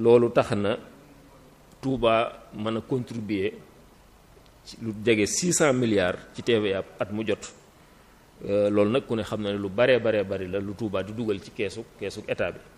loolu tax na Touba mën a contribuer ci lu jege 600 milliards ci TVA at mu jot loolu nag ku ne xam na ne lu baree baree bari la lu Touba di dugal ci keesu keesu état bi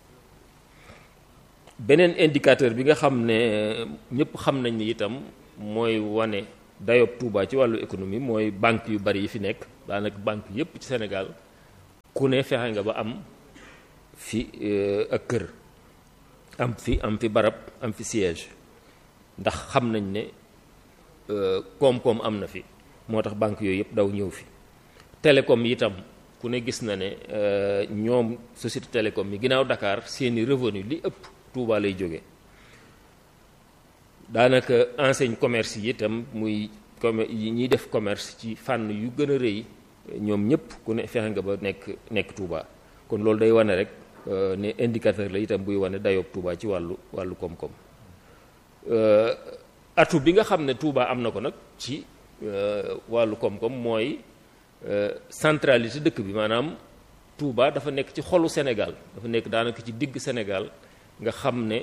beneen indicateur bi nga xam ne ñëpp xam nañ ni itam mooy wane dayob Touba ci wàllu économie mooy banque yu bari yi fi nekk daanaka banque yépp ci Sénégal ku ne fexe nga ba am fi ak kër am fi am fi barab am fi siège ndax xam nañ ne koom-koom am na fi moo tax banque yooyu yëpp daw ñëw fi télécom yi itam ku ne gis na ne ñoom société télécom yi ginnaaw Dakar seeni revenu li ëpp Touba lay jóge daanaka enseigne commerce yi itam muy comme yi ñuy def commerce ci fànn yu gën a rëy ñoom ñëpp ku ne fexe nga ba nekk nekk Touba kon loolu day wane rek ne indicateur la itam buy wane dayoob Touba ci wàllu wàllu koom-koom atu bi nga xam ne Touba am na ko nag ci wàllu koom-koom mooy centralité dëkk bi maanaam Touba dafa nekk ci xolu Sénégal dafa nekk daanaka ci digg Sénégal nga xam ne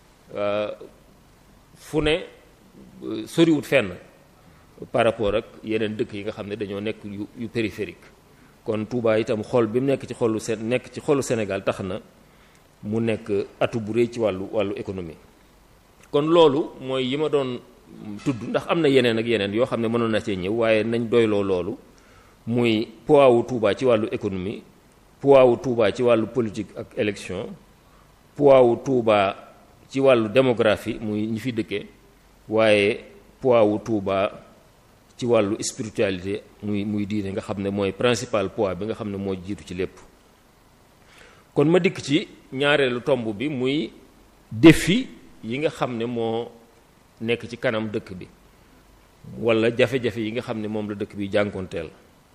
fu ne soriwut fenn par rapport ak yeneen dëkk yi nga xam ne dañoo nekk yu yu périphérique kon Touba itam xol bi mu nekk ci xolu Sén nekk ci xolu Sénégal tax na mu nekk atu bu rëy ci wàllu wàllu économie kon loolu mooy yi ma doon tudd ndax am na yeneen ak yeneen yoo xam ne mënoon na cee ñëw waaye nañ doyloo loolu muy poids wu Touba ci wàllu économie poids wu Touba ci wàllu politique ak élection poids wu Touba ci wàllu démographie muy ñi fi dëkkee waaye poids wu Touba ci wàllu spiritualité muy muy diine nga xam ne mooy principal poids bi nga xam ne moo jiitu ci lépp kon ma dikk ci ñaareelu tomb bi muy défi yi nga xam ne moo nekk ci kanam dëkk bi walla jafe-jafe yi nga xam ne moom la dëkk bi jànkoonteel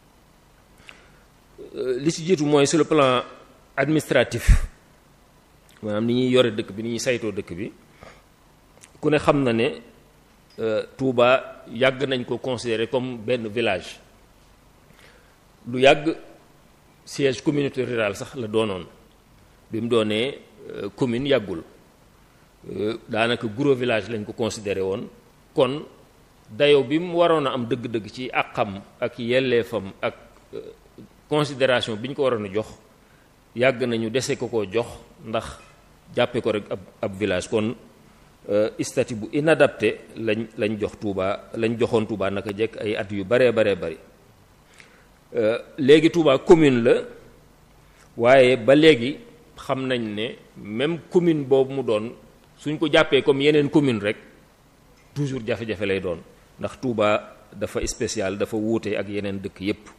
li ci jiitu mooy sur le plan administratif maanaam ni ñuy yore dëkk bi ni ñuy saytoo dëkk bi ku ne xam na ne Touba yàgg nañ ko considérer comme benn village lu yàgg siège communauté rurale sax la doonoon bi mu doonee commune yàggul daanaka gros village lañ ko considéré woon kon dayo bi mu waroon a am dëgg-dëgg ci àqam ak yelleefam ak considération bi ñu ko waroon a jox yàgg nañu dese ko ko jox ndax jàppe ko rek ab ab village kon statut bu inadapté lañ lañ jox Touba lañ joxoon Touba naka jekk ay at yu baree baree bari léegi Touba commune la waaye ba léegi xam nañ ne même commune boobu mu doon suñ ko jàppee comme yeneen commune rek toujours jafe-jafe lay doon ndax Touba dafa spécial dafa wuute ak yeneen dëkk yépp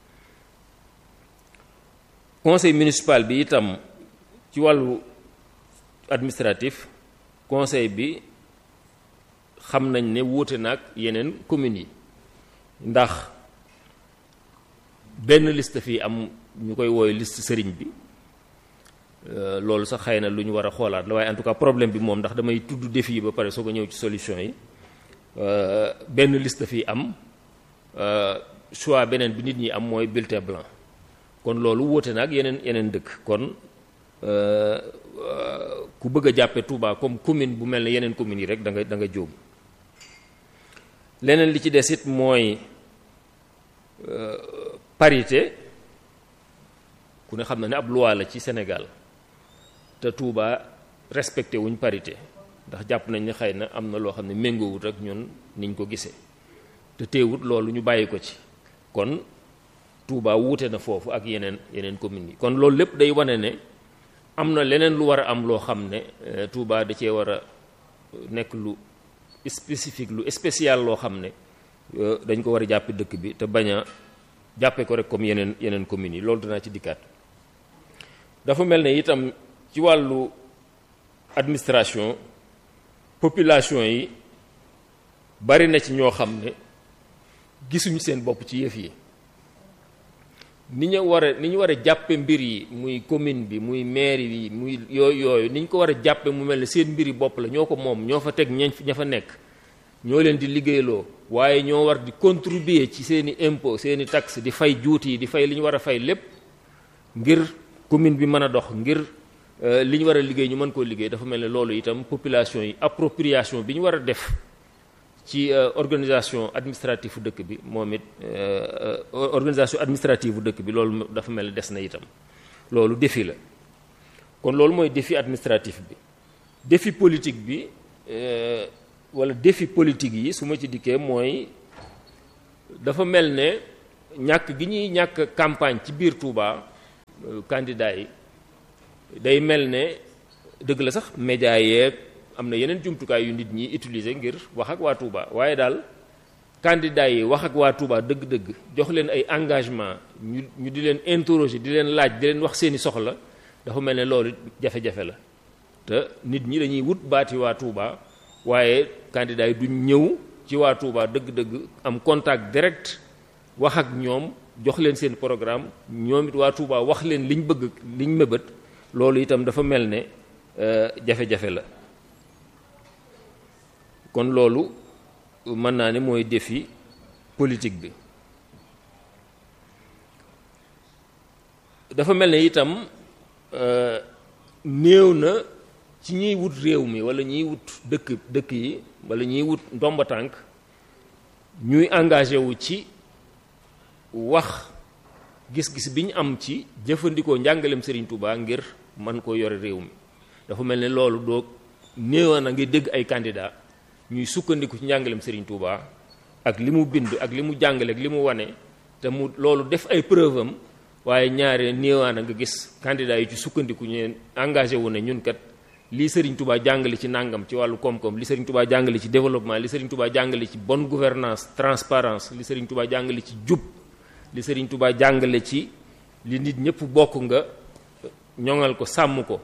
conseil municipal bi itam ci wàllu administratif conseil bi xam nañ ne wuute na ak yeneen communes yi ndax benn liste fii am ñu koy wooyu liste sëriñ bi loolu sax xëy na lu ñu war a xoolaat la waaye en tout cas problème bi moom ndax damay tudd défi yi ba pare soo ko ñëw ci solution yi benn liste fii am choix beneen bi nit ñi am mooy bulletin blanc kon loolu wuute na ak yeneen yeneen dëkk kon ku bëgg a jàppe Touba comme commune bu mel ne yeneen communes yi rek da nga da nga jóom leneen li ci des it mooy parité ku ne xam na ne ab loi la ci Sénégal te Touba respecté wuñ parité ndax jàpp nañ ne xëy na am na loo xam ne méngoowut ak ñun niñ ko gisee te teewut loolu ñu bàyyi ko ci kon Touba wuute na foofu ak yeneen yeneen communes yi kon loolu lépp day wane ne am na leneen lu war a am loo xam ne Touba da cee war a nekk lu spécifique lu spécial loo xam ne dañ ko war a jàppe dëkk bi te bañ a jàppe ko rek comme yeneen yeneen communes yi loolu danaa ci dikkaat dafa mel ne itam ci wàllu administration population yi bari na ci ñoo xam ne gisuñu seen bopp ci yëf yi ni ñu war a ni ñu war a jàppe mbir yi muy commune bi muy maire yi muy yooyu yooyu ni ñu ko war a jàppe mu mel ne seen mbir yi bopp la ñoo ko moom ñoo fa teg ñañ ña fa nekk ñoo leen di liggéeyloo waaye ñoo war di contribuer ci seeni impôt seeni taxe di fay juuti yi di fay li ñu war a fay lépp ngir commune bi mën a dox ngir li ñu war a liggéey ñu mën koo liggéey dafa mel ne loolu itam population yi appropriation bi ñu war a def ci organisation administrative bu dëkk bi moom it organisation administrative bu dëkk bi loolu dafa mel ne des na itam loolu défi la kon loolu mooy défi administratif bi défi politique bi wala défi politique yi su ma ci dikkee mooy dafa mel ne ñàkk gi ñuy ñàkk campagne ci biir Touba candidat yi day mel ne dëgg la sax média yeeg am na yeneen jumtukaay yu nit ñi utiliser ngir wax ak waa Touba waaye daal candidat yi wax ak waa Touba dëgg-dëgg jox leen ay engagement ñu ñu di leen interroger di leen laaj di leen wax seeni soxla dafa mel ne loolu jafe-jafe la te nit ñi dañuy wut baati waa Touba waaye candidat yi duñ ñëw ci waa Touba dëgg-dëgg am contact direct wax ak ñoom jox leen seen programme ñoom it waa Touba wax leen liñ bëgg liñ mëbët loolu itam dafa mel ne jafe-jafe la kon loolu mën naa ne mooy défi politique bi dafa mel ne itam néew na ci ñiy wut réew mi wala ñiy wut dëkk dëkk yi wala ñiy wut ndomba tànk ñuy engagé wu ci wax gis-gis bi ñu am ci jëfandikoo njàngalem Serigne Touba ngir man koo yore réew mi dafa mel ne loolu doo néewa na ngi dégg ay candidat ñuy sukkandiku ci njàngalem Serigne Touba ak li mu bind ak li mu jàngale ak li mu wane te mu loolu def ay preuve am waaye ñaare néewaa na nga gis candidat yi ci sukkandiku ñu engagé wu ne ñun kat lii Serigne Touba jàngale ci nàngam ci wàllu koom-koom li Serigne Touba jàngale ci développement li Serigne Touba jàngale ci bonne gouvernance transparence li Serigne Touba jàngale ci jub li Serigne Touba jàngale ci li nit ñëpp bokk nga ñoŋal ko sàmm ko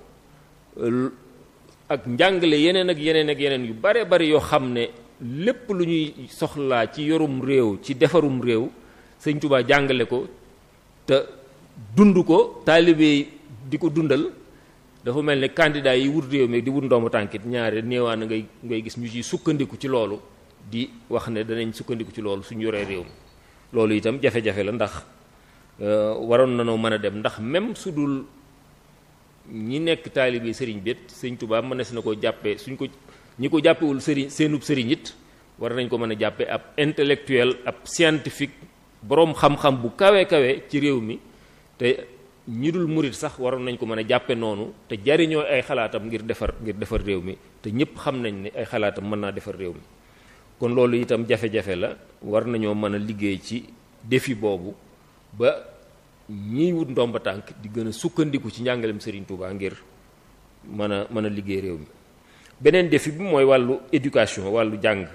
ak njàngale yeneen ak yeneen ak yeneen yu bare bari yoo xam ne lépp lu ñuy soxlaa ci yorum réew ci defarum réew Serigne Touba jàngale ko te dund ko taalibe di ko dundal dafa mel ne candidat yi wut réew mi di wut ndombu tànkit ñaare néewaan ngay ngay gis ñu ciy sukkandiku ci loolu di wax ne danañ sukkandiku ci loolu suñu yoree réew mi loolu itam jafe-jafe la ndax waroon na noo mën a dem ndax même su dul ñi nekk taalibe sëriñ bi sëriñ Tuubaa mënees na ko jàppee suñ ko ñi ko jàppewul sëriñ seenub sëriñ it war nañ ko mën a jàppee ab intellectuel ab scientifique boroom xam-xam bu kawe kawe ci réew mi te ñi dul murit sax waroon nañ ko mën a jàppe noonu te jariñoo ay xalaatam ngir defar ngir defar réew mi te ñëpp xam nañ ne ay xalaatam mën naa defar réew mi kon loolu itam jafe-jafe la war nañoo mën a liggéey ci défi boobu ba ñiy wut ndomba tànk di gën a sukkandiku ci njàngalem Serigne Touba ngir mën a mën a liggéey réew mi beneen défi bi mooy wàllu éducation wàllu jàng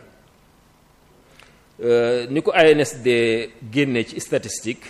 ni ko ANSD génne ci statistique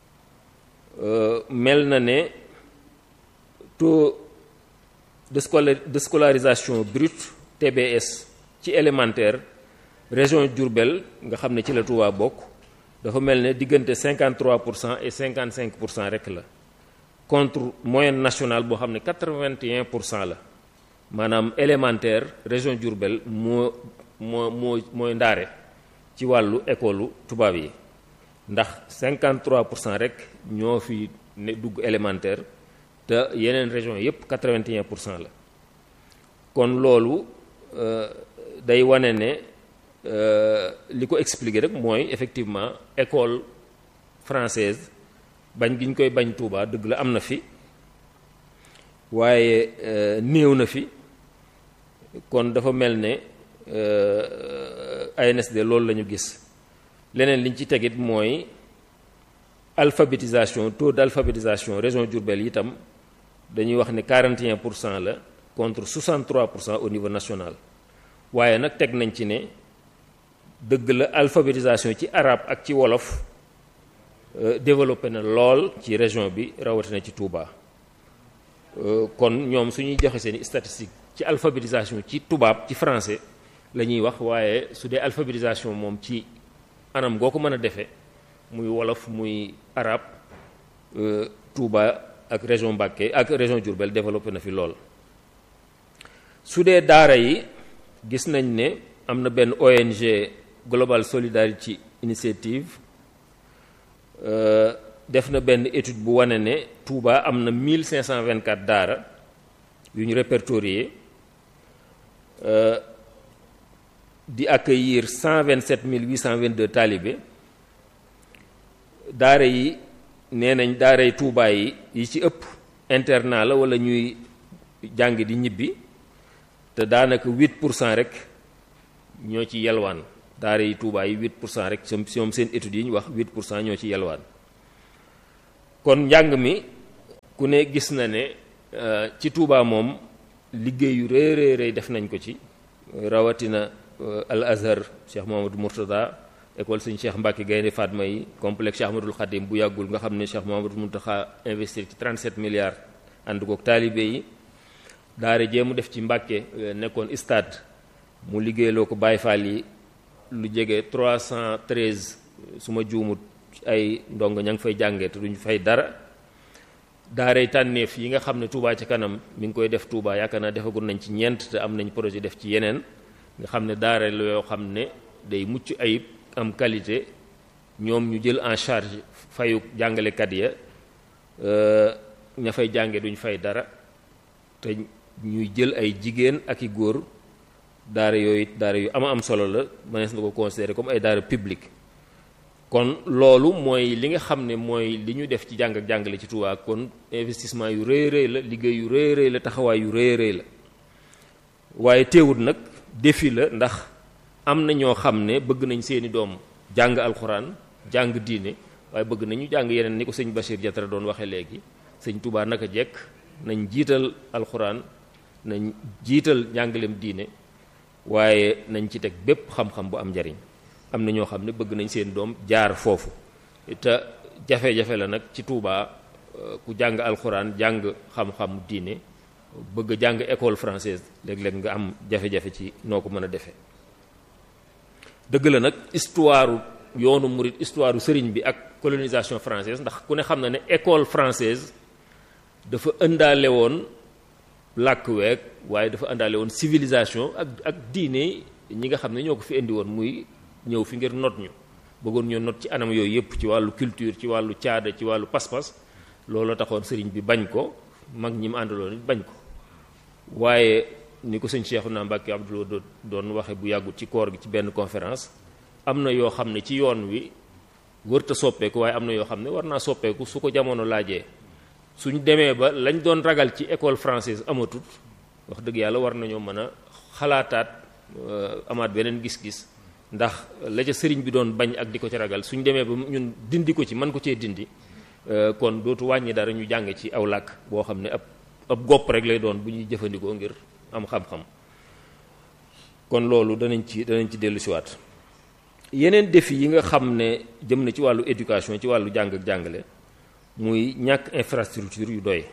mel na ne taux de scola de scolarisation brute TBS ci élémentaire région Diourbel nga xam ne ci la Touba bokk dafa mel ne diggante 53 pour cent et 55 pour cent rek la contre moyenne nationale boo xam ne 81 pour cent la maanaam élémentaire région Diourbel moo moo moo mooy ndaare ci wàllu école tubaab yi ndax 53 pour cent rek ñoo fi ne dugg élémentaire te yeneen région yépp 81 pour cent la kon loolu day wane ne li ko expliquer rek mooy effectivement école française bañ gi ñu koy bañ Touba dëgg la am na fi waaye néew na fi kon dafa mel ne ANSD loolu la ñu gis leneen liñ ci tegit mooy alphabétisation taux d'alphabétisation région Diourbel itam dañuy wax ne 41 pour cent la contre 63 pour cent au niveau national waaye nag teg nañ ci ne dëgg la alphabétisation ci arabe ak ci wolof développé na lool ci région bi rawatina ci Touba kon ñoom suñuy joxe seeni statistique ci alphabétisation ci tubaab ci français la ñuy wax waaye su dee alphabétisation moom ci anam goo ko mën a defee muy wolof muy arabe Touba ak région Mbacké ak région Diourbel développé na fi lool su dee daara yi gis nañ ne am na benn ONG Global Solidarity Initiative def na benn étude bu wane ne Touba am na 1524 daara yu ñu répertorié di accueillir 127 822 talibé daara yi nee nañ daaray Tuubaa yi yi ci ëpp internat la wala ñuy jàng di ñibbi te daanaka 8 pour cent rek ñoo ci yelwaan daara yi Tuubaa yi 8 pour cent rek ñoom seen études yi ñu wax 8 pour cent ñoo ci yelwaan kon njàng mi ku ne gis na ne ci Tuubaa moom liggéey yu rëy rëy rëy def nañ ko ci rawatina al azhar Cheikh Mouhamadou Mourtada école sëñ Cheikh Mbacke Gaynde Fatma yi complexe Cheikh Ahmadoul Khadim bu yàggul nga xam ne Cheikh Mouhamadou Mountakha investir ci 37 milliards ànd kook taalibe yi daara jee mu def ci Mbacke nekkoon stade mu liggéeyloo ko Baye Fall yi lu jege 313 su ma juumut ay ndongo ña ngi fay jàngee te duñu fay dara daaray tànneef yi nga xam ne Touba ci kanam mi ngi koy def Touba yaakaar naa defagul nañ ci ñeent te am nañ projet def ci yeneen nga xam ne daara la yoo xam ne day mucc ayib am qualité ñoom ñu jël en charge fayu jàngalekat ya ña fay jànge duñ fay dara te ñuy jël ay jigéen ak i góor daara yooyu daara yu ama am solo la mënees na ko considérer comme ay daara publique kon loolu mooy li nga xam ne mooy li ñu def ci jàng ak jàngale ci Touba kon investissement yu rëy rëy la liggéey yu rëy rëy la taxawaay yu rëy rëy la waaye teewut nag défi la ndax am na ñoo xam ne bëgg nañ seeni doom jàng alxuraan jàng diine waaye bëgg nañu jàng yeneen ni ko sëñ Bachir Diatara doon waxee léegi sëñ Touba naka jekk nañ jiital alxuraan nañ jiital njàngaleem diine waaye nañ ci teg bépp xam-xam bu am njariñ am na ñoo xam ne bëgg nañ seen doom jaar foofu te jafe-jafe la nag ci Touba ku jàng alxuraan jàng xam-xam diine bëgg a jàng école française léeg-léeg nga am jafe-jafe ci noo ko mën a defee dëgg la nag histoire yoonu murit histoire sëriñ bi ak colonisation française ndax ku ne xam na ne école française dafa ëndaale woon làkk week waaye dafa ëndaale woon civilisation ak ak diine ñi nga xam ne ñoo ko fi indi woon muy ñëw fi ngir not ñu bëggoon ñoo not ci anam yooyu yëpp ci wàllu culture ci wàllu caada ci wàllu pas-pas loolu taxoon sëriñ bi bañ ko mag ñi mu àndaloon it bañ ko waaye ni ko sëñ Cheikhouna Mbacké Abdoul doon waxe bu yàggut ci koor gi ci benn conférence am na yoo xam ne ci yoon wi wërta soppeeku waaye am na yoo xam ne war naa soppeeku su ko jamono laajee suñ demee ba lañ doon ragal ci école française amatut wax dëgg yàlla war nañoo mën a xalaataat amaat beneen gis-gis ndax la ca sëriñ bi doon bañ ak di ko ci ragal suñ demee ba ñun dindi ko ci mën ko cee dindi kon dootu wàññi dara ñu jàng ci aw làkk boo xam ne ab ab gopp rek lay doon bu ñuy jëfandikoo ngir am xam-xam kon loolu danañ ci danañ ci dellu siwaat yeneen défi yi nga xam ne jëm na ci wàllu éducation ci wàllu jàng ak jàngale muy ñàkk infrastructure yu doy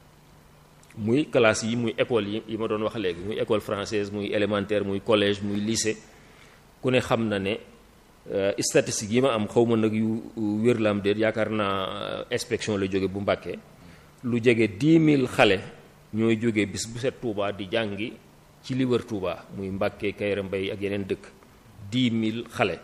muy classe yi muy école yi yi ma doon wax léegi muy école française muy élémentaire muy collège muy lycée ku ne xam na ne statistique yi ma am xaw ma nag yu wér la am déet yaakaar naa inspection la jóge bu Mbàkke lu jege 10 000 xale ñooy jóge bis bu set Touba di jàngi ci li wër Touba muy Mbàkke Kayra Mbay ak yeneen dëkk 10 000 xale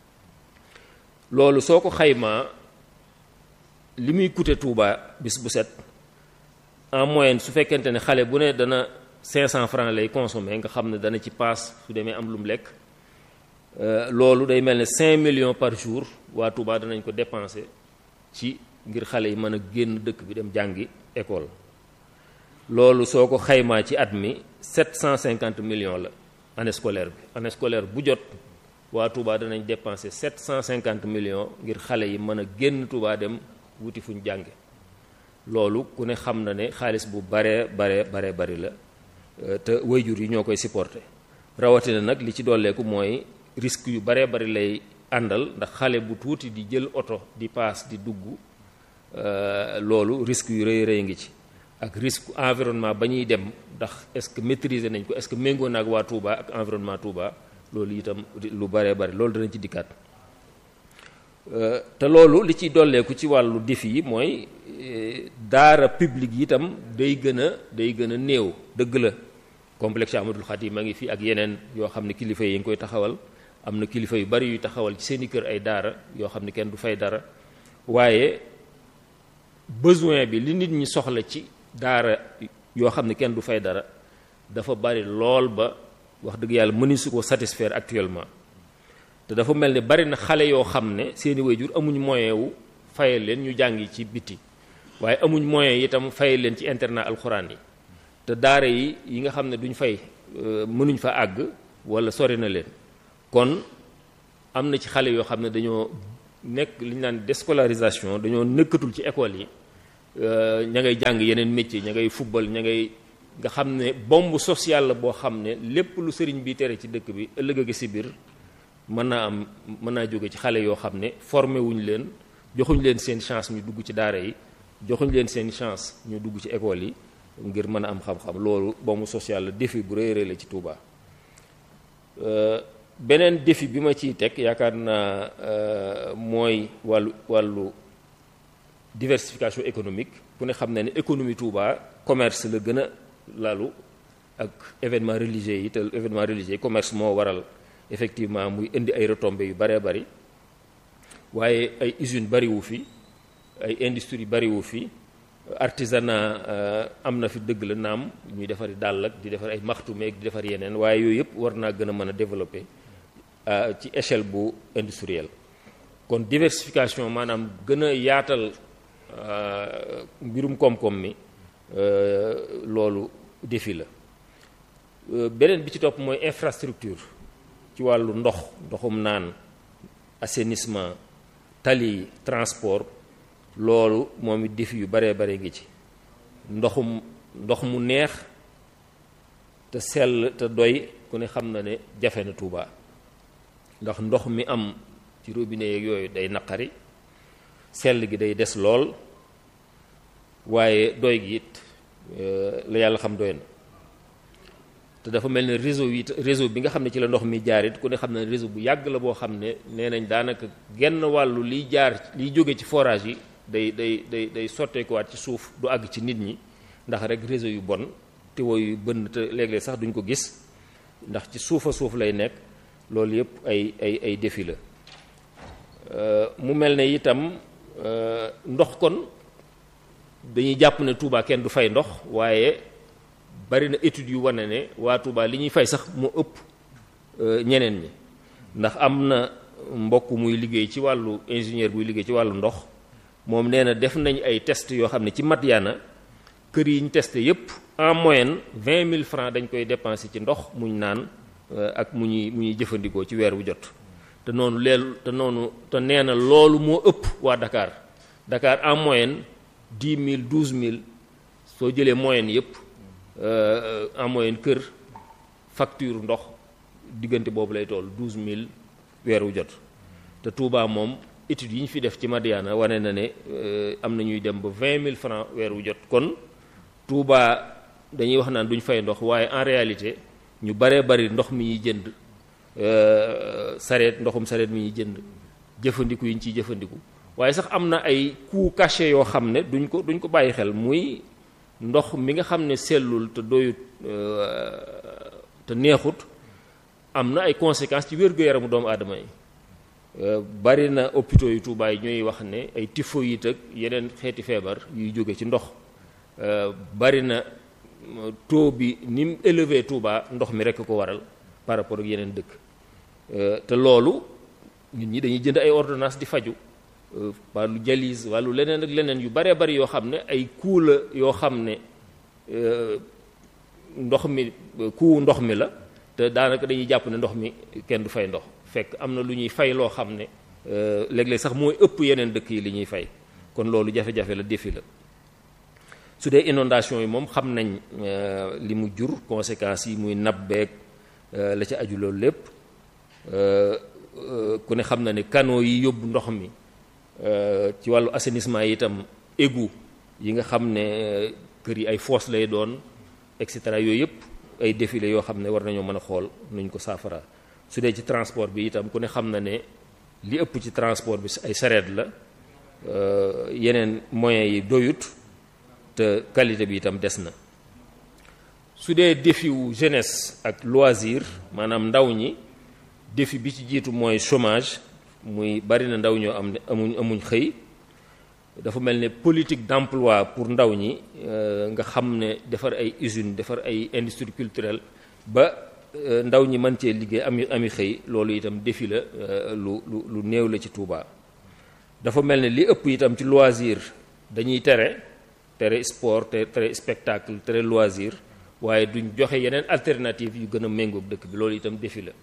loolu soo ko xaymaa li muy coûter Touba bis bu set en moyenne su fekkente ne xale bu ne dana 500 francs lay consommer nga xam ne dana ci paas su demee am lu mu lekk loolu day mel ne 5 millions par jour waa Touba danañ ko dépenser ci ngir xale yi mën a génn dëkk bi dem jàngi école loolu soo ko xaymaa ci at mi 750 millions la année scolaire bi année scolaire bu jot waa Touba danañ dépenser 750 millions ngir xale yi mën a génn Touba dem wuti fuñ jànge loolu ku ne xam na ne xaalis bu bare bare bare bari la te wayjur yi ñoo koy supporter rawatina nag li ci dolleeku mooy risque yu bare bari lay àndal ndax xale bu tuuti di jël oto di paas di dugg loolu risque yu rëy rëy ngi ci ak risque environnement ba ñuy dem ndax est-ce que maîtriser nañ ko est-ce que méngoo naag waa Touba ak environnement Touba loolu itam lu bare bari loolu danañ ci dikkaat te loolu li ciy dolleeku ci wàllu défi yi mooy daara publique yi itam day gën a day gën a néew dëgg la complexe Ahmadul Khadim a ngi fi ak yeneen yoo xam ne kilifa yi ngi koy taxawal am na kilifa yu bari yuy taxawal ci seeni kër ay daara yoo xam ne kenn du fay dara waaye besoin bi li nit ñi soxla ci daara yoo xam ne kenn du fay dara dafa bari lool ba wax dëgg yàlla mëni su ko satisfaire actuellement te dafa mel ni bari na xale yoo xam ne seeni waajur amuñ moyen wu fayal leen ñu jàngi ci biti waaye amuñ moyen itam fayal leen ci internat alxuraan yi te daara yi yi nga xam ne duñ fay mënuñ fa àgg wala sori na leen kon am na ci xale yoo xam ne dañoo nekk li ñu naan déscolarisation dañoo nekkatul ci école yi ña ngay jàng yeneen métier ña ngay football ña ngay nga xam ne bombe sociale la boo xam ne lépp lu sëriñ bi tere ci dëkk bi ëllëg ak si biir mën naa am mën naa jóge ci xale yoo xam ne formé wuñ leen joxuñ leen seen chance ñu dugg ci daara yi joxuñ leen seen chance ñu dugg ci école yi ngir mën a am xam-xam loolu bombe sociale la défi bu rëy rëy la ci Touba. beneen défi bi ma ciy teg yaakaar naa mooy wàllu wàllu diversification économique ku ne xam na ne économie Touba commerce la gën a lalu ak événement religieux yi te événement religieux yi commerce moo waral effectivement muy indi ay retombées yu baree bari waaye ay usines bariwu fi ay industrie bariwu fi artisanat am na fi dëgg la naam ñuy defari dàll ak di defar ay maxtumeeg di defar yeneen waaye yooyu yëpp war naa gën a mën a développer ci échelle bu industrielle kon diversification maanaam gën a yaatal mbirum koom-koom mi loolu défi la beneen bi ci topp mooy infrastructure ci wàllu ndox ndoxum naan assainissement tali transport loolu moom it défi yu baree bare ngi ci ndoxum ndox mu neex te sell te doy ku ne xam na ne jafe na Touba ndax ndox mi am ci robinet yeeg yooyu day naqari sell gi day des lool waaye doy gi it la yàlla xam doy na te dafa mel ne réseau yi réseau bi nga xam ne ci la ndox mi jaar it ku ne xam ne réseau bu yàgg la boo xam ne nee nañ daanaka genn wàllu liy jaar liy jóge ci forage yi day day day day sotteekuwaat ci suuf du àgg ci nit ñi ndax rek réseau yu bon te yu bënn te léeg-léeg sax duñ ko gis ndax ci suufa suuf lay nekk loolu yëpp ay ay ay défi la mu mel ne itam ndox kon dañuy jàpp ne Touba kenn du fay ndox waaye bari na études yu wane ne waa Touba li ñuy fay sax moo ëpp ñeneen ñi ndax am na mbokk muy liggéey ci wàllu ingénieur buy liggéey ci wàllu ndox moom nee na def nañ ay test yoo xam ne ci Madiana kër yi ñu testé yépp en moyenne vingt mille francs dañ koy dépensé ci ndox muñ naan ak mu ñuy mu ñuy jëfandikoo ci weer wu jot te noonu leelu te noonu te nee na loolu moo ëpp waa Dakar Dakar en moyenne dix mille douze mille soo jëlee moyenne yépp en moyenne kër facture ndox diggante boobu lay toll douze mille weer wu jot te Touba moom études yi ñu fi def ci Madiana wane na ne am na ñuy dem ba vingt mille francs weer wu jot kon Touba dañuy wax naan duñ fay ndox waaye en réalité ñu baree bari ndox mi ñuy jënd sareet ndoxum sareet mi ñuy jënd jëfandiku yi ñu ciy jëfandiku waaye sax am na ay coûts cachés yoo xam ne duñ ko duñ ko bàyyi xel muy ndox mi nga xam ne sellul te doyut te neexut am na ay conséquences ci wér-gu-yaramu doomu aadama yi bari na hôpitaux yu Touba yi ñooy wax ne ay typhoïde ak yeneen xeeti feebar yuy jóge ci ndox bari na taux bi ni mu élevé Touba ndox mi rekk ko waral par rapport ak yeneen dëkk te loolu nit ñi dañuy jënd ay ordonnance di faju wàllu dialyse wàllu leneen ak leneen yu baree bari yoo xam ne ay coût la yoo xam ne ndox mi coût ndox mi la te daanaka dañuy jàpp ne ndox mi kenn du fay ndox fekk am na lu ñuy fay loo xam ne léeg-léeg sax mooy ëpp yeneen dëkk yi li ñuy fay kon loolu jafe-jafe la défi la su dee inondation yi moom xam nañ li mu jur conséquences yi muy nabbeeg la ca aju loolu lépp ku ne xam na ne canaux yi yóbbu ndox mi ci wàllu assainissement yi itam égout yi nga xam ne kër yi ay fosse lay doon et cetera yooyu yëpp ay défilé yoo xam ne war nañoo mën a xool nuñ ko saafara su dee ci transport bi itam ku ne xam na ne li ëpp ci transport bi ay sareet la yeneen moyens yi doyut te qualité bi itam des na su dee défi wu jeunesse ak loisir maanaam ndaw ñi défi bi ci jiitu mooy chômage muy bari na ndaw ñoo am ne amuñ amuñ xëy dafa mel ne politique d'emploi pour ndaw ñi nga xam ne defar ay usines defar ay industrie culturelle ba ndaw ñi mën cee liggéey ami ami xëy loolu itam défi la lu lu lu néew la ci Touba dafa mel ne li ëpp itam ci loisir dañuy tere tere sport te tere spectacle tere loisir waaye duñ joxe yeneen alternative yu gën a méngoog dëkk bi loolu itam défi la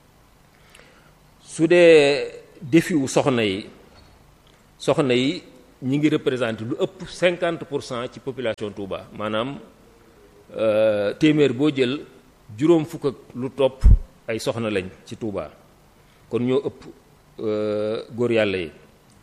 su dee défi wu soxna yi soxna yi ñi ngi représenté lu ëpp 50 pour cent ci population Touba maanaam téeméer boo jël juróom fukk ak lu topp ay soxna lañ ci Touba kon ñoo ëpp góor yàlla yi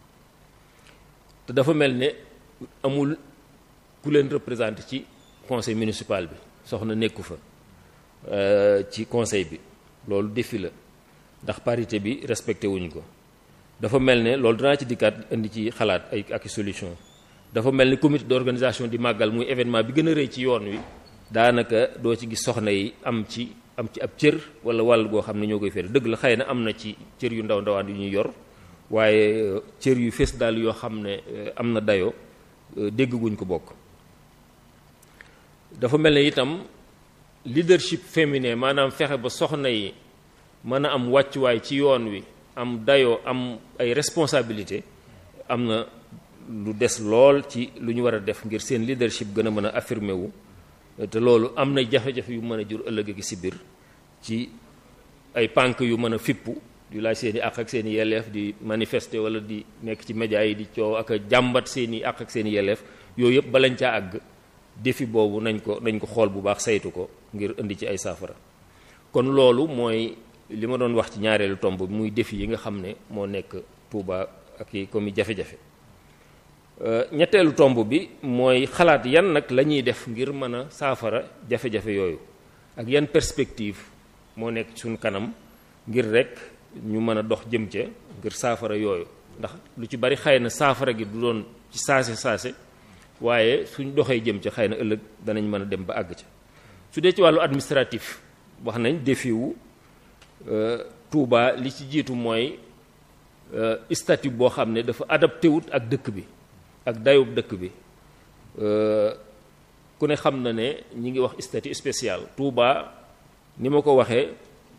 te dafa mel ne amul ku leen représenté ci conseil municipal bi soxna nekku fa ci conseil bi loolu défi la ndax parité bi respecté wuñ ko dafa mel ne loolu danaa ci dikkaat indi ci xalaat ay ak solution dafa mel ni comité d'organisation di màggal muy événement bi gën a rëy ci yoon wi daanaka doo ci gis soxna yi am ci am ci ab cër wala wàll goo xam ne ñoo koy féere dëgg la xëy na am na ci cër yu ndaw ndawaan yu ñuy yor waaye cër yu fees daal yoo xam ne am na dayoo dégg guñ ko bokk dafa mel ne itam leadership féminin maanaam fexe ba soxna yi mën a am wàccuwaay ci yoon wi am dayoo am ay responsabilité am na lu des lool ci lu ñu war a def ngir seen leadership gën a mën a affirmer wu te loolu am na jafe-jafe yu mën a jur ëllëg ak si biir ci ay pànk yu mën a fippu di laaj seen i àq ak seen i yelleef di manifester wala di nekk ci média yi di coow ak a jàmbat seen i àq ak seen i yelleef yooyu yëpp balañ caa àgg défi boobu nañ ko nañ ko xool bu baax saytu ko ngir indi ci ay saafara kon loolu mooy li ma doon wax ci ñaareelu tomb bi muy défi yi nga xam ne moo nekk Touba ak yi comme jafe-jafe ñetteelu tomb bi mooy xalaat yan nag la ñuy def ngir mën a saafara jafe-jafe yooyu ak yan perspective moo nekk suñ kanam ngir rek ñu mën a dox jëm ca ngir saafara yooyu ndax lu ci bari xëy na saafara gi du doon ci saase saase waaye suñ doxee jëm ca xëy na ëllëg danañ mën a dem ba àgg ca su dee ci wàllu administratif wax nañ défi wu Touba li ci jiitu mooy statut boo xam ne dafa adapté wut ak dëkk bi ak dayub dëkk bi ku ne xam na ne ñi ngi wax statut spécial Touba ni ma ko waxee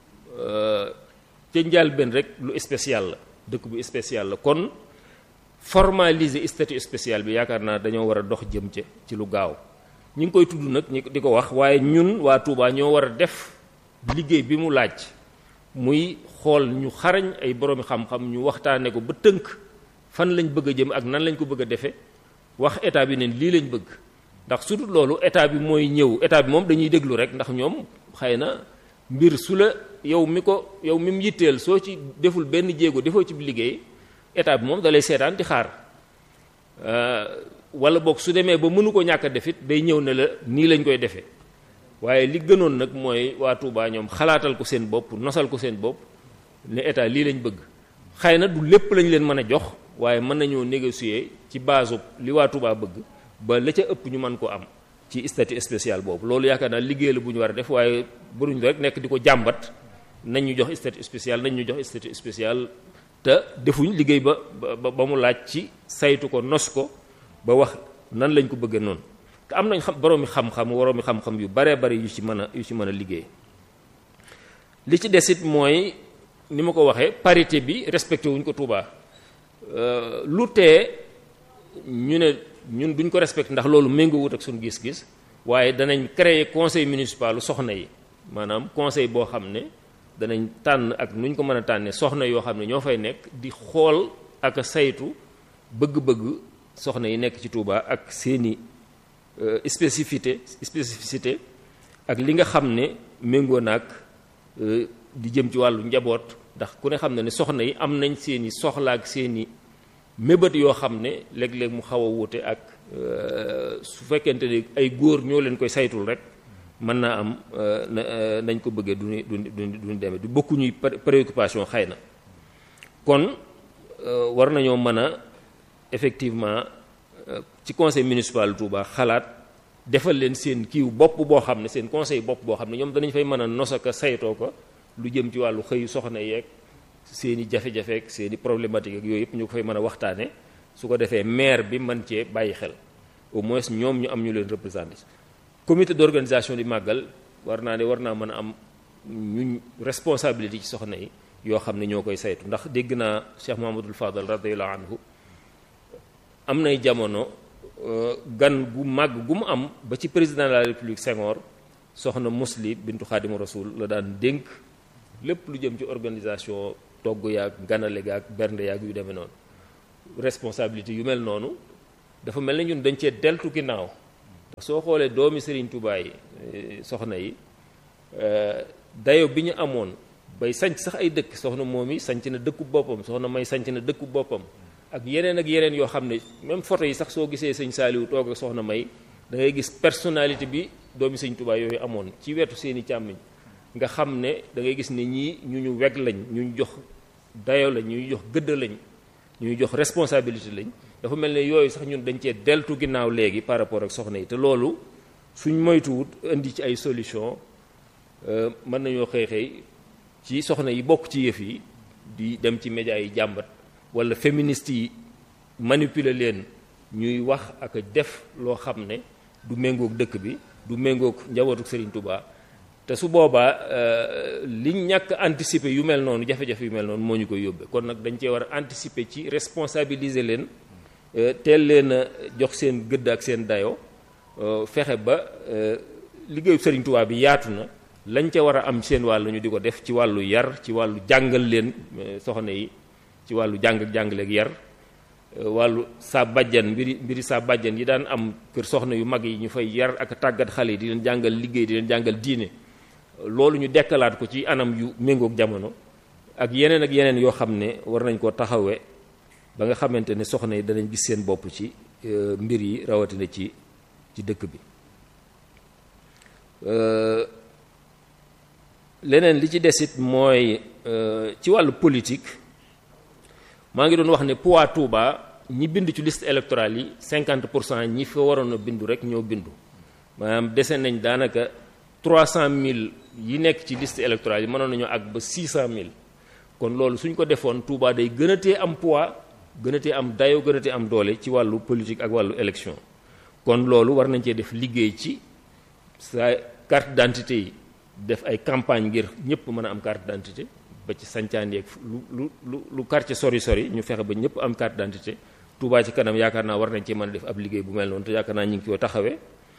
ca njëlbéen rek lu spécial la dëkk bu spécial la kon formaliser statut spécial bi yaakaar naa dañoo war a dox jëm ca ci lu gaaw ñi ngi koy tudd nag ñi di ko wax waaye ñun waa Touba ñoo war a def liggéey bi mu laaj muy xool ñu xarañ ay boroomi xam-xam ñu waxtaane ko ba tënk fan lañ bëgg a jëm ak nan lañ ko bëgg a defee wax état bi ne lii lañ bëgg ndax surtout loolu état bi mooy ñëw état bi moom dañuy déglu rek ndax ñoom xëy na mbir su la yow mi ko yow mi mu yitteel soo ci deful benn jéego defoo ci liggéey état bi moom dalay seetaan di xaar wala boog su demee ba mënu ko ñàkk a def it day ñëw ne la nii lañ koy defee waaye li gënoon nag mooy waa Touba ñoom xalaatal ko seen bopp nosal ko seen bopp ne état lii lañ bëgg xëy na du lépp lañ leen mën a jox waaye mën nañoo négocier ci base li waa Touba bëgg ba la ca ëpp ñu mën ko am ci statut spécial boobu loolu yaakaar naa liggéey la bu ñu war a def waaye bëruñ rek nekk di ko jàmbat nañ ñu jox statut spécial nañ ñu jox statut spécial te defuñ liggéey ba ba ba mu laaj ci saytu ko nos ko ba wax nan lañ ko bëggee noonu te am nañ xam boroomi xam-xam waroomi xam-xam yu baree bari yu ci mën a yu ci mën a liggéey li ci desit mooy ni ma ko waxee parité bi respecté wuñ ko Touba lu tee ñu ne ñun duñ ko respecté ndax loolu méngoowut ak suñu gis-gis waaye danañ créer conseil municipal soxna yi maanaam conseil boo xam ne danañ tànn ak nuñ ko mën a tànnee soxna yoo xam ne ñoo fay nekk di xool ak a saytu bëgg-bëgg soxna yi nekk ci Touba ak seeni spécificité spécificité ak li nga xam ne méngoo naag di jëm ci wàllu njaboot ndax ku ne xam ne ne soxna yi am nañ seeni soxla ak seeni mébét yoo xam ne léeg-léeg mu xaw a wuute ak su fekkente ne ay góor ñoo leen koy saytul rek mën naa am nañ ko bëggee duñu duñu duñu demee du bokkuñuy préoccupation xëy na kon war nañoo mën a effectivement ci conseil municipal Touba xalaat defal leen seen kiiw bopp boo xam ne seen conseil bopp boo xam ne ñoom danañ fay mën a nosaka saytoo ko lu jëm ci wàllu xëyu soxna yeeg seen i jafe-jafe ak seen i problématique ak yooyu yëpp ñu ko fay mën a waxtaane su ko defee maire bi mën cee bàyyi xel au moins ñoom ñu am ñu leen représenté comité d'organisation di màggal war naa ne war naa mën a am ñu responsabilité ci soxna yi yoo xam ne ñoo koy saytu ndax dégg naa Cheikh Mahamadul Fadal radiyallahu anhu am nay jamono gan gu màgg gu mu am ba ci président de la république Senghor soxna Musli bintu Xaadimu Rasul la daan dénk lépp lu jëm ci organisation togg yaag ganale gaag bernde yaag yu demee noonu responsabilité yu mel noonu dafa mel ne ñun dañ cee deltu ginnaaw ndax soo xoolee doomi Serigne Touba yi soxna yi dayo bi ñu amoon bay sanc sax ay dëkk soxna moom yi sanc na dëkku boppam soxna may sanc na dëkku boppam ak yeneen ak yeneen yoo xam ne même photo yi sax soo gisee sëñ Saaliwu toog ak soxna may da ngay gis personnalité bi doomi sëñ Touba yooyu amoon ci wetu seeni càmmiñ nga xam ne da ngay gis ne ñii ñu ñu weg lañ ñu ñu jox dayo lañ ñu ñu jox gëdd lañ ñu ñu jox responsabilité lañ dafa mel ne yooyu sax ñun dañ cee deltu ginnaaw léegi par rapport ak soxna yi te loolu suñ moytuwut indi ci ay solution mën nañoo xëy xëy ci soxna yi bokk ci yëf yi di dem ci média yi jàmbat wala féministes yi manipuler leen ñuy wax ak def loo xam ne du méngoog dëkk bi du méngoog njabootu Serigne Touba te su boobaa liñ ñàkk anticiper yu mel noonu jafe-jafe yu mel noonu moo ñu koy yóbbee kon nag dañ cee war a anticiper ci responsabiliser leen teel leen a jox seen gëdd ak seen dayo fexe ba liggéeyu Serigne Touba bi yaatu na lañ ca war a am seen wàll ñu di ko def ci wàllu yar ci wàllu jàngal leen soxna yi ci wàllu jàng ak jàngale ak yar wàllu saa bàjjan mbiri mbiri saa bàjjan yi daan am kër soxna yu mag yi ñu fay yar ak tàggat xale yi di leen jàngal liggéey di leen jàngal diine loolu ñu dekkalaat ko ci anam yu méngoog jamono ak yeneen ak yeneen yoo xam ne war nañ koo taxawee ba nga xamante ne soxna yi danañ gis seen bopp ci mbir yi rawatina ci ci dëkk bi leneen li ci desit mooy ci wàllu politique maa ngi doon wax ne poids Touba ñi bind ci liste électorale yi 50 pour cent ñi fa waroon a bindu rek ñoo bindu maanaam dese nañ daanaka 300000 yi nekk ci liste électorale yi mënoon nañoo àgg ba 600000 kon loolu suñ ko defoon Touba day gën a tee am poids gën a tee am dayo gën a tee am doole ci wàllu politique ak wàllu élection kon loolu war nañ cee def liggéey ci sa carte d'identité yi def ay campagne ngir ñëpp mën a am carte d'identité ba ci sancaan yeeg lu lu lu lu quartier sori sori ñu fexe ba ñëpp am carte d'identité Touba ci kanam yaakaar naa war nañ cee mën a def ab liggéey bu mel noonu te yaakaar naa ñu ngi ko taxawee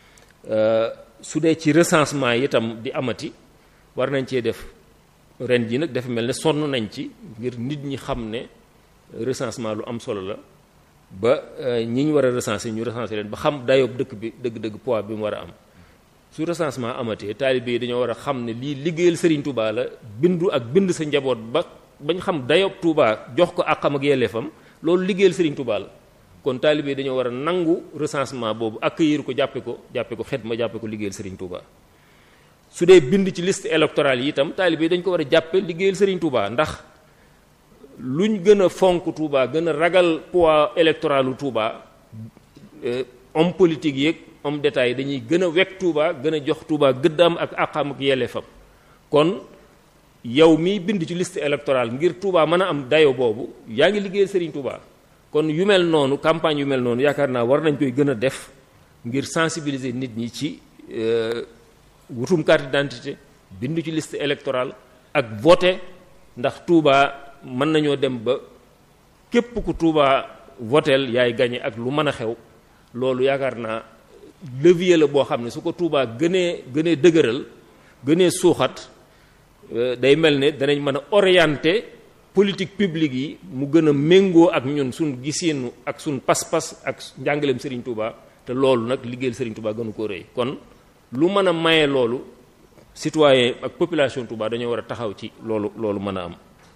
su dee ci recensement yi itam di amati war nañ cee def ren ji nag dafa mel ne sonn nañ ci ngir nit ñi xam ne recensement lu am solo la ba ñi ñu war a recenser ñu recenser leen ba xam dayoob dëkk bi dëgg-dëgg poids bi mu war a am su recensement amatee taalibe yi dañoo war a xam ne lii liggéeyal Serigne Touba la bindu ak bind sa njaboot ba bañ xam dayoob Touba jox ko àqam ak yelleefam loolu liggéeyal Serigne Touba la kon taalibe yi dañoo war a nangu recensement boobu accueillir ko jàppe ko jàppe ko xet ma jàppe ko liggéeyal Serigne Touba su dee bind ci liste électorale yi itam taalibe yi dañ ko war a jàppe liggéeyal Serigne Touba ndax luñ gën a fonk Touba gën a ragal poids électoralu Touba homme politique yeeg homme d'état yi dañuy gën a wekk Touba gën a jox Touba gëddaam ak àqam ak yelleefam kon yow miy bind ci liste électorale ngir Touba mën a am dayo boobu yaa ngi liggéeyal Serigne Touba kon yu mel noonu campagne yu mel noonu yaakaar naa war nañ koy gën a def ngir sensibiliser nit ñi ci wutum carte d'identité bind ci liste électorale ak voter ndax Touba mën nañoo dem ba képp ku Touba votel yaay gañe ak lu mën a xew loolu yaakaar naa levier la boo xam ne su ko Touba gënee gënee dëgëral gënee suuxat day mel ne danañ mën a orienter politique publique yi mu gën a méngoo ak ñun suñ gisinu ak suñ pas-pas ak njàngaleem Serigne Touba te loolu nag liggéeyal Serigne Touba gënu ko rëy kon lu mën a maye loolu citoyen ak population Touba dañoo war a taxaw ci loolu loolu mën a am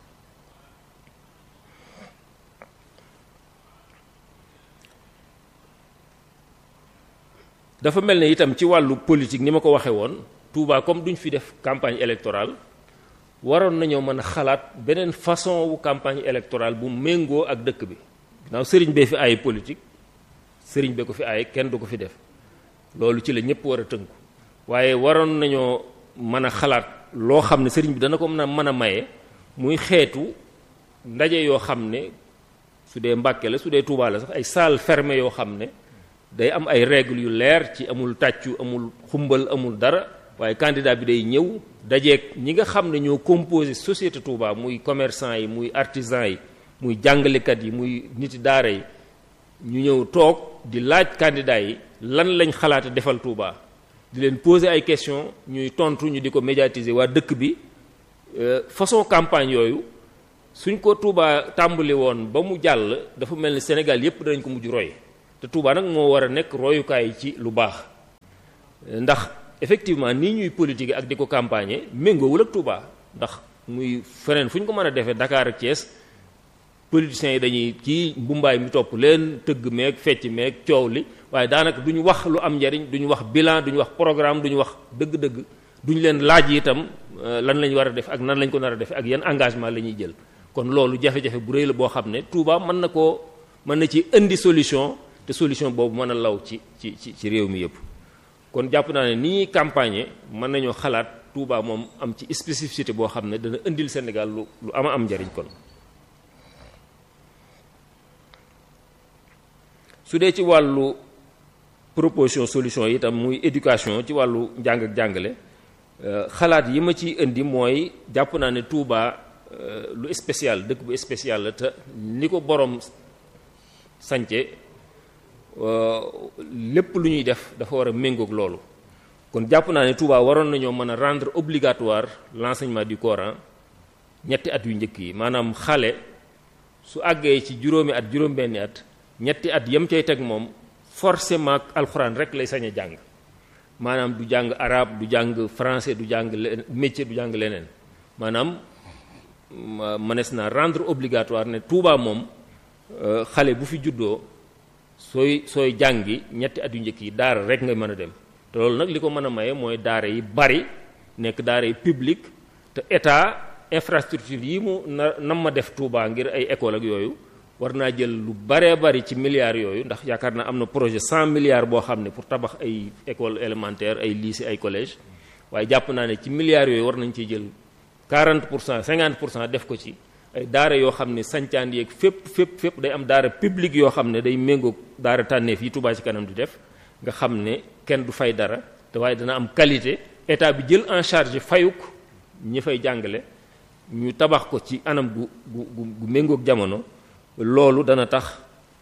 dafa mel ne itam ci wàllu politique ni ma ko waxee woon Touba comme duñ fi def campagne électorale waroon nañoo mën a xalaat beneen façon wu campagne électorale bu méngoo ak dëkk bi ginnaaw sëriñ bee fi ay politique sëriñ bee ko fi ay kenn du ko fi def loolu ci la ñëpp war a tënku waaye waroon nañoo mën a xalaat loo xam ne sëriñ bi dana ko mën a mën a maye muy xeetu ndaje yoo xam ne su dee Mbàkke la su dee Touba la sax ay salle fermée yoo xam ne day am ay règles yu leer ci amul tàccu amul xumbal amul dara waaye candidat bi day ñëw dajeeg ñi nga xam ne ñoo composé société Touba muy commerçant yi muy artisan yi muy jàngalekat yi muy niti daara yi ñu ñëw toog di laaj candidat yi lan lañ xalaate defal Touba di leen poser ay questions ñuy tontu ñu di ko médiatiser waa dëkk bi façon campagne yooyu suñ ko Touba tàmbali woon ba mu jàll dafa mel ni Sénégal yépp danañ ko mujj roy te Touba nag moo war a nekk royukaay ci lu baax ndax effectivement nii ñuy politique ak di ko campagne méngoowul ak Touba ndax muy feneen fu ñu ko mën a defee Dakar ak Thiès politiciens yi dañuy kii mbumbaay mi topp leen tëgg meeg fecc meeg coow li waaye daanaka duñu wax lu am njariñ duñu wax bilan duñu wax programme duñu wax dëgg-dëgg duñu leen laaj itam lan lañ war a def ak nan lañ ko nar a def ak yan engagement la ñuy jël kon loolu jafe-jafe bu rëy la boo xam ne Touba mën na koo mën na ci indi solution te solution boobu mën a law ci ci ci ci réew mi yëpp kon jàpp naa ne ni ñuy campagne mën nañoo xalaat Touba moom am ci spécificité boo xam ne dana indil Sénégal lu lu ama am njariñ kon su dee ci wàllu proposition solution yi itam muy éducation ci wàllu njàng ak jàngale xalaat yi ma ciy indi mooy jàpp naa ne Touba lu spécial dëkk bu spécial la te ni ko borom sance lépp lu ñuy def dafa war a méngoog loolu kon jàpp naa ne Touba waroon nañoo mën a rendre obligatoire l'enseignement du Coran ñetti at yu njëkk yi maanaam xale su àggee ci juróomi at juróom-benni at ñetti at yam cay teg moom forcément alxuraan rek lay sañ a jàng maanaam du jàng arabe du jàng français du jàng métier du jàng leneen maanaam mënees na rendre obligatoire ne Touba moom xale bu fi juddoo sooy sooy jàngi ñetti at yu njëkk yi daara rek nga mën a dem te loolu nag li ko mën a maye mooy daara yi bari nekk daara yi public te état infrastructure yi mu na nam ma def Touba ngir ay école ak yooyu war naa jël lu baree bari ci milliards yooyu ndax yaakaar naa am na projet cent milliards boo xam ne pour tabax ay école élémentaire ay lycée ay collège waaye jàpp naa ne ci milliards yooyu war nañ ciy jël 40 pour cent 50 pour cent def ko ci ay daara yoo xam ne sancaan yeeg fépp fépp fépp day am daara publique yoo xam ne day méngoog daara tànneef yi Touba ci kanam di def nga xam ne kenn du fay dara te waaye dana am qualité état bi jël en charge fayuk ñi fay jàngale ñu tabax ko ci anam gu gu gu méngoog jamono loolu dana tax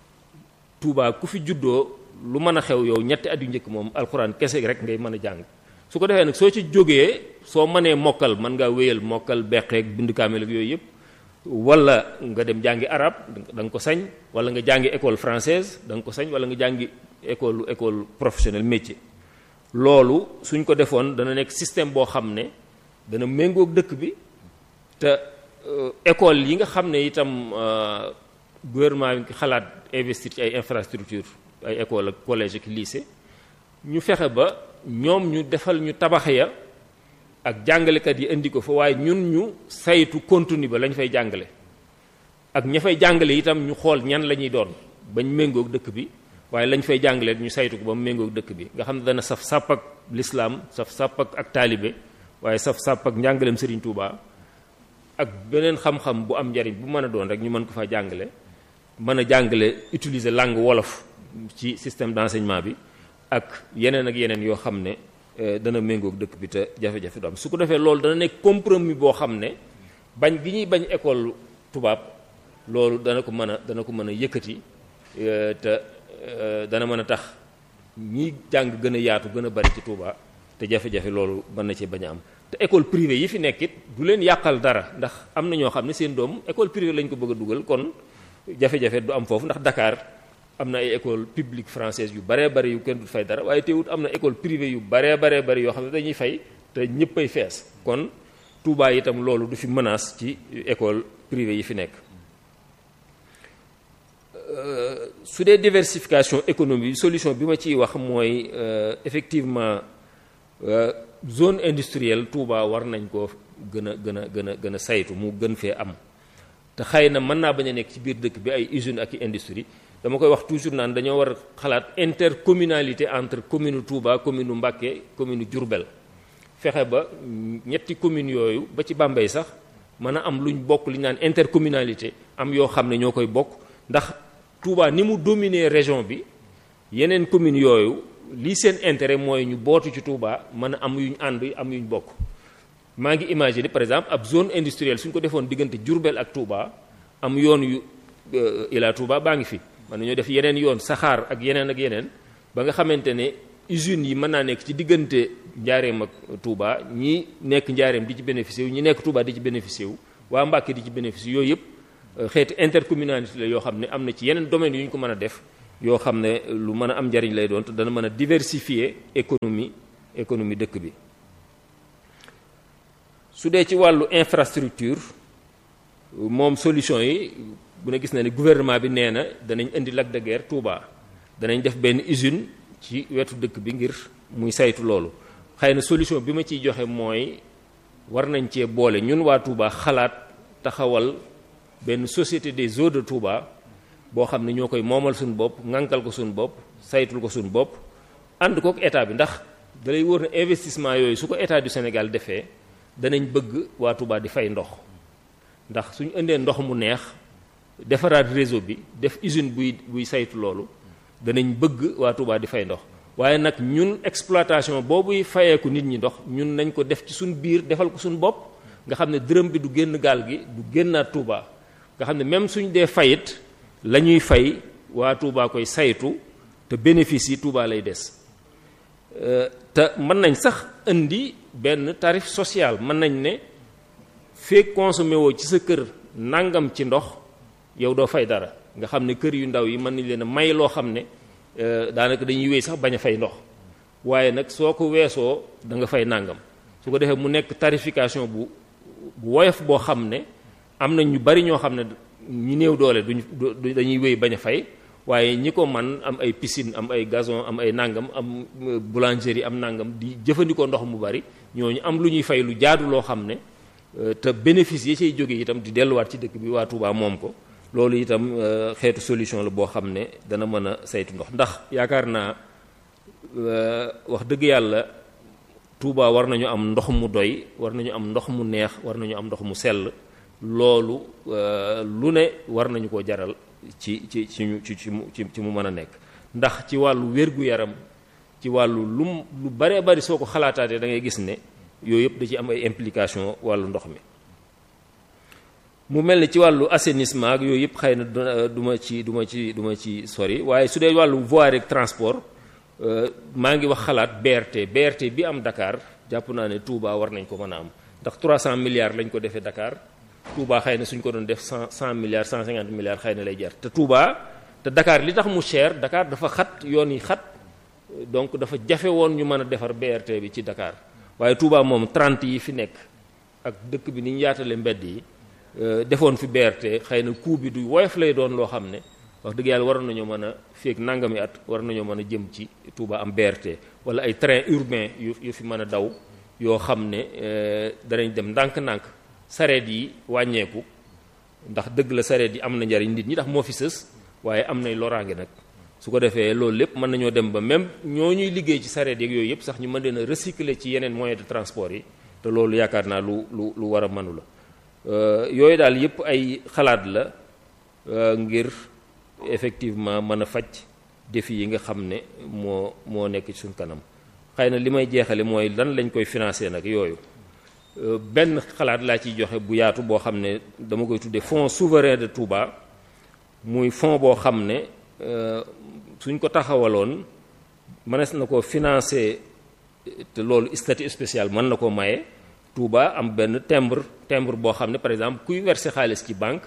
Touba ku fi juddoo lu mën a xew yow ñetti at yu njëkk moom alxuraan kese rek ngay mën a jàng su ko defee nag soo ci jógee soo mënee mokkal mën ngaa wéyal mokkal beqeeg bind kaamel ak yooyu yëpp wala nga dem jàngi arab da nga ko sañ wala nga jàngi école française da nga ko sañ wala nga jàngi école école professionnelle métier loolu suñ ko defoon dana nekk système boo xam ne dana méngoog dëkk bi te école yi nga xam ne itam gouvernement bi xalaat investir ci ay infrastructure ay école ak collège ak lycée ñu fexe ba ñoom ñu defal ñu tabax ya ak jàngalekat yi indi ko fa waaye ñun ñu saytu contenu ba lañ fay jàngale ak ña fay jàngale itam ñu xool ñan la ñuy doon bañ méngoog dëkk bi waaye lañ fay jàngale ñu saytu ko ba mu méngoog dëkk bi nga xam ne dana saf sàpp ak lislaam saf sàpp ak ak taalibe waaye saf sàpp ak njàngaleem Serigne Touba ak beneen xam-xam bu am njariñ bu mën a doon rek ñu mën ko fa jàngale mën a jàngale utiliser langue wolof ci système d'enseignement bi ak yeneen ak yeneen yoo xam ne dana méngoog dëkk bi te jafe-jafe du am su ko defee loolu dana nekk compromis boo xam ne bañ gi ñuy bañ école tubaab loolu dana ko mën a dana ko mën a yëkkati te dana mën a tax ñi jàng gën a yaatu gën a bari ci Touba te jafe-jafe loolu mën na ci bañ a am te école privée yi fi nekk it du leen yàqal dara ndax am na ñoo xam ne seen doom école privée lañ ko bëgg a dugal kon jafe-jafe du am foofu ndax Dakar am na ay école publique française yu baree bari yu kenn du fay dara waaye teewut am na école privée yu baree baree bari yoo xam ne dañuy fay te ñëppay fees kon Touba itam loolu du fi menace ci école privée yi fi nekk su dee diversification économique solution bi ma ciy wax mooy effectivement zone industrielle Touba war nañ ko gën a gën a gën a gën a saytu mu gën fee am te xëy na mën naa bañ a nekk ci biir dëkk bi ay usines ak i industrie dama koy wax toujours naan dañoo war a xalaat intercommunalité entre commune Touba commune Mbacké commune Diourbel fexe ba ñetti communes yooyu ba ci Bambey sax mën a am luñ bokk li ñu naan intercommunalité am yoo xam ne ñoo koy bokk ndax Touba ni mu dominer région bi yeneen communes yooyu lii seen intérêt mooy ñu bootu ci Touba mën a am yuñ ànd am yuñ bokk maa ngi imaginer par exemple ab zone industrielle suñ ko defoon diggante Diourbel ak Touba am yoon yu Ila Touba baa ngi fi mën nañoo def yeneen yoon saxaar ak yeneen ak yeneen ba nga xamante ne usines yi mën naa nekk ci diggante njaareem ak Touba ñi nekk njaareem di ci bénéficier wu ñi nekk Touba di ci bénéficier wu waa Mbàkke di ci bénéficier yooyu yëpp xeeti intercommunalité la yoo xam ne am na ci yeneen domaines yu ñu ko mën a def yoo xam ne lu mën a am njariñ lay doon te dana mën a diversifier économie économie dëkk bi su dee ci wàllu infrastructure moom solution yi bu ne gis na ni gouvernement bi nee na danañ indi lac de Guiers Touba danañ def benn usine ci wetu dëkk bi ngir muy saytu loolu xëy na solution bi ma ciy joxe mooy war nañ cee boole ñun waa Touba xalaat taxawal benn société des eaux de Touba boo xam ne ñoo koy moomal suñu bopp ŋànkal ko suñu bopp saytul ko suñu bopp ànd kook état bi ndax dalay wóor ne investissement yooyu su ko état du Sénégal defee danañ bëgg waa Touba di fay ndox ndax suñu indee ndox mu neex defaraat réseau bi def usine buy buy saytu loolu danañ bëgg waa Touba di fay ndox waaye nag ñun exploitation boobuy fayeeku nit ñi ndox ñun nañ ko def ci suñ biir defal ko suñ bopp nga xam ne dërëm bi du génn gaal gi du génnaat Touba nga xam ne même suñ dee fayit la ñuy fay waa Touba koy saytu te bénéfice yi Touba lay des te mën nañ sax indi benn tarif social mën nañ ne feek consommé woo ci sa kër nangam ci ndox yow doo fay dara nga xam ne kër yu ndaw yi mën nañ leen a may loo xam ne daanaka dañuy wéy sax bañ a fay ndox waaye nag soo ko weesoo da nga fay nangam su ko defee mu nekk tarification bu bu woyof boo xam ne am na ñu bari ñoo xam ne ñi néew doole duñ dañuy wéy bañ a fay waaye ñi ko man am ay piscine am ay gazon am ay nangam am boulangerie am nangam di jëfandikoo ndox mu bari ñooñu am lu ñuy fay lu jaadu loo xam ne te bénéfice yi cay jóge itam di delluwaat ci dëkk bi waa Touba moom ko loolu itam xeetu solution la boo xam ne dana mën a saytu ndox ndax yaakaar naa wax dëgg yàlla Touba war nañu am ndox mu doy war nañu am ndox mu neex war nañu am ndox mu sell loolu lu ne war nañu ko jaral ci ci ci ci ci ci mu mën a nekk ndax ci wàllu wér-gu-yaram ci wàllu lu lu baree bari soo ko xalaataatee da ngay gis ne yooyu yëpp da ci am ay implication wàllu ndox mi mu mel ni ci wàllu assainissement ak yooyu yëpp xëy na du ma ci du ma ci du ma ci sori waaye su dee wàllu voirie ak transport maa ngi wax xalaat BRT BRT bi am Dakar jàpp naa ne Touba war nañ ko mën a am ndax 300 milliards lañ ko defee Dakar Touba xëy na suñ ko doon def 100 100 milliards 150 milliards xëy na lay jar te Touba te Dakar li tax mu cher Dakar dafa xat yoon yi xat donc dafa jafe woon ñu mën a defar BRT bi ci Dakar waaye Touba moom 30 yi fi nekk ak dëkk bi ni ñu yaatale mbedd yi defoon fi BRT xëy na coût bi du woyof lay doon loo xam ne wax dëgg yàlla waroon nañoo mën a feek nangami at war nañoo mën a jëm ci Touba am BRT wala ay train urbain yu yu fi mën a daw yoo xam ne danañ dem ndànk-ndànk sareet yi wàññeeku ndax dëgg la sareet yi am na njariñ nit ñi ndax moo fi sës waaye am nay loraange nag su ko defee loolu lépp mën nañoo dem ba même ñoo ñuy liggéey ci sareet yeeg yooyu yëpp sax ñu mën leen a recycler ci yeneen moyen de transport yi te loolu yaakaar naa lu lu lu war a mënu la yooyu daal yëpp ay xalaat la ngir effectivement mën a faj défi yi nga xam ne moo moo nekk ci suñ kanam xëy na li may jeexale mooy lan lañ koy financer nag yooyu benn xalaat laa ciy joxe bu yaatu boo xam ne dama koy tuddee fonds souverain de Touba muy fonds boo xam ne suñ ko taxawaloon mënees na ko financer te loolu statut spécial mën na ko maye Touba am benn timbre timbre boo xam ne par exemple kuy verser xaalis ci banque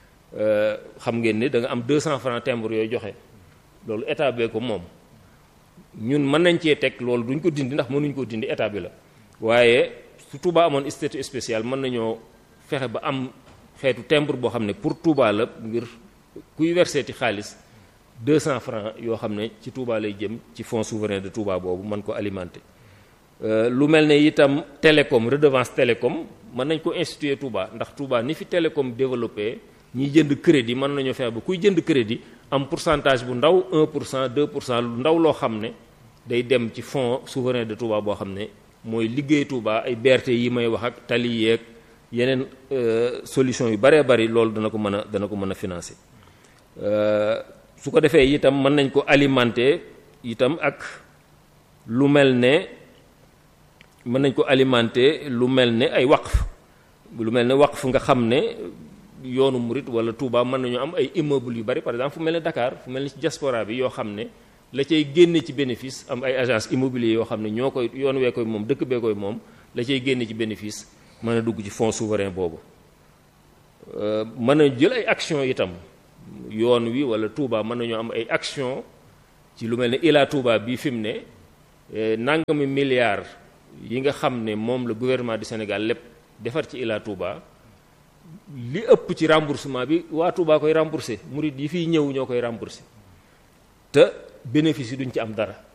xam ngeen ni da nga am 200 francs timbre yooyu joxe loolu état bee ko moom ñun mën nañ cee teg loolu duñ ko dindi ndax mënuñ ko dindi état bi la waaye su Touba amoon statut spécial mën nañoo fexe ba am xeetu timbre boo xam ne pour Touba la ngir kuy verser ti xaalis 200 francs yoo xam ne ci Touba lay jëm ci fonds souverain de Touba boobu mën ko alimenter lu mel ne itam télécom redevance télécom mën nañ ko instituer Touba ndax Touba ni fi télécom développé ñiy jënd crédit mën nañoo fexe ba kuy jënd crédit am pourcentage bu ndaw 1 pour cent 2 pour cent lu ndaw loo xam ne day dem ci fonds souverain de Touba boo xam ne mooy liggéey Touba ay BRT yi may wax ak tali yeeg yeneen solution yu baree bari loolu dana ko mën a dana ko mën a financer su ko defee itam mën nañ ko alimenter itam ak lu mel ne mën nañ ko alimenter lu mel ne ay waqf lu mel ne waqf nga xam ne yoonu murit wala Touba mën nañu am ay immeuble yu bari par exemple fu mel ne Dakar fu mel ne ci diaspora bi yoo xam ne la cay génne ci bénéfice am ay agence immobilier yoo xam ne ñoo koy yoon wee koy moom dëkk bee koy moom la cay génne ci bénéfice mën a dugg ci fonds souverain boobu mën a jël ay action itam yoon wi wala Touba mën nañu am ay action ci lu mel ne Ila Touba bii fi mu ne nangami milliards yi nga xam ne moom la gouvernement du Sénégal lépp defar ci Ila Touba li ëpp ci remboursement bi waa Touba koy remboursé murid yi fiy ñëw ñoo koy remboursé te bénéfice yi duñ ci am dara